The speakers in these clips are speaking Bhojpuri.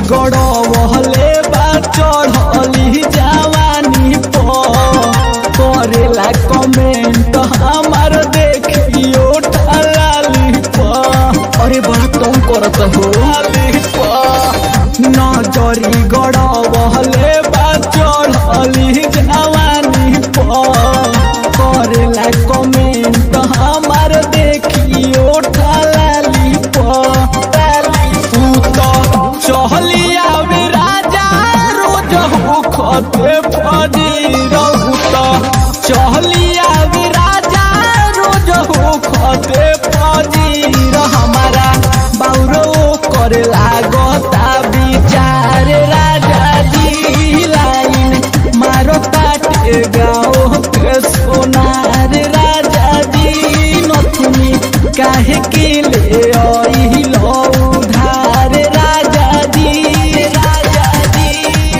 गड़वले बा चढ़ली जवानी पर करेला कमेंट हमार देखियो ढलाली पर अरे बड़ा तुम करत हो नजरी गड़वले बा चढ़ली जवानी पर करेला कमेंट हमार देखियो ढलाली पर तू तो चहलिया वे राजा रोज हो खते फजी रहू तो चहलिया वे राजा रोज हो खते फजी हमारा बाउरो करे लागता विचार राजा जी लाइन मारो काटे गाओ के सोनार राजा जी नथुनी काहे के ले आई लो उधार राजा जी राजा जी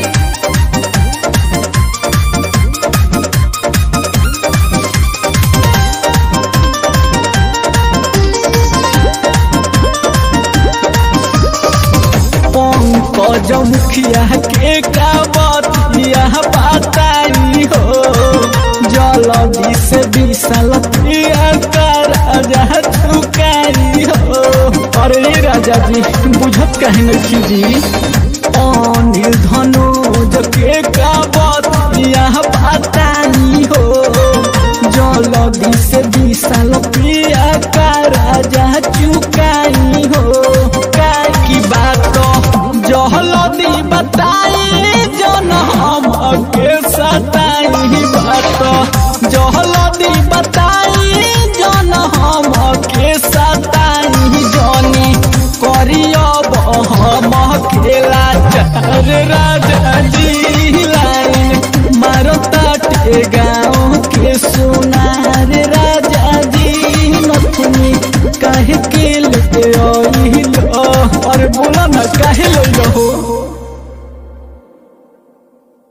पंकज मुखिया के का बतिया बताई हो जल्दी से विशाल प्रिया का राजा चुकाई हो अरे रे राजा जी बुझत कहे नहीं जी अनिल धनुज के का बतिया बताई हो जल्दी से विशाल प्रिया का राजा चुकाई हो की बात जहलदी बताई जन हम के सताई बात जहलदी बताई जन हम के सताई जनी करियब हम खेला चार राजा जी लाइन मारता टे गाँव के सोनार राजा जी नथुनी काहे के ले आई लो अरे बोला ना काहे ले लो